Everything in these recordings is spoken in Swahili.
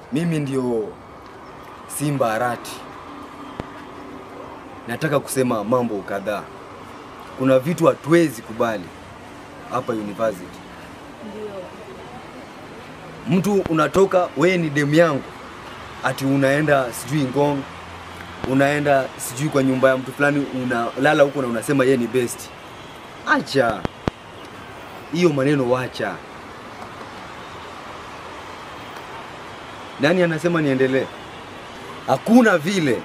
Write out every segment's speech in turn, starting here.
Mimi ndio Simba Arati. Nataka kusema mambo kadhaa. Kuna vitu hatuwezi kubali hapa university. Mtu unatoka, wewe ni demu yangu, ati unaenda sijui Ngong, unaenda sijui kwa nyumba ya mtu fulani, unalala huko na unasema yeye ni best. Acha hiyo maneno, wacha. Nani anasema niendelee? Hakuna vile.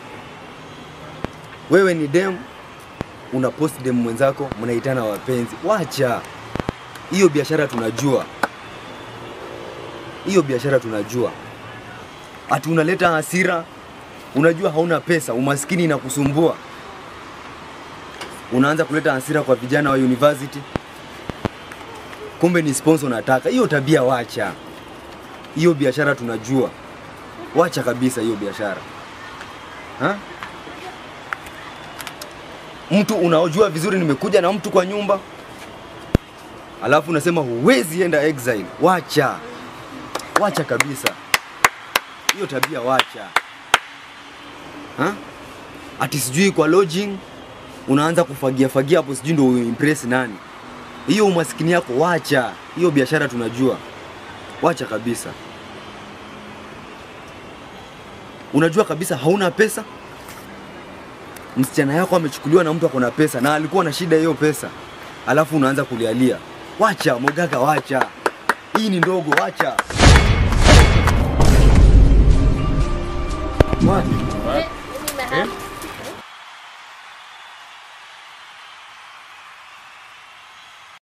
Wewe ni dem, una post dem mwenzako, mnaitana wapenzi. Wacha hiyo biashara, tunajua hiyo biashara, tunajua ati unaleta hasira. Unajua hauna pesa, umaskini inakusumbua, unaanza kuleta hasira kwa vijana wa university, kumbe ni sponsor unataka. Hiyo tabia wacha hiyo biashara tunajua, wacha kabisa hiyo biashara ha? Mtu unaojua vizuri, nimekuja na mtu kwa nyumba, alafu unasema huwezi enda exile. Wacha, wacha kabisa hiyo tabia, wacha ha? Ati sijui kwa lodging unaanza kufagia fagia hapo, sijui ndio impress nani. Hiyo umaskini yako wacha, hiyo biashara tunajua, wacha kabisa. Unajua kabisa hauna pesa, msichana yako amechukuliwa na mtu ako na pesa na alikuwa na shida hiyo pesa, alafu unaanza kulialia. Wacha Mogaka, wacha, hii ni ndogo, wacha wacha. Nime-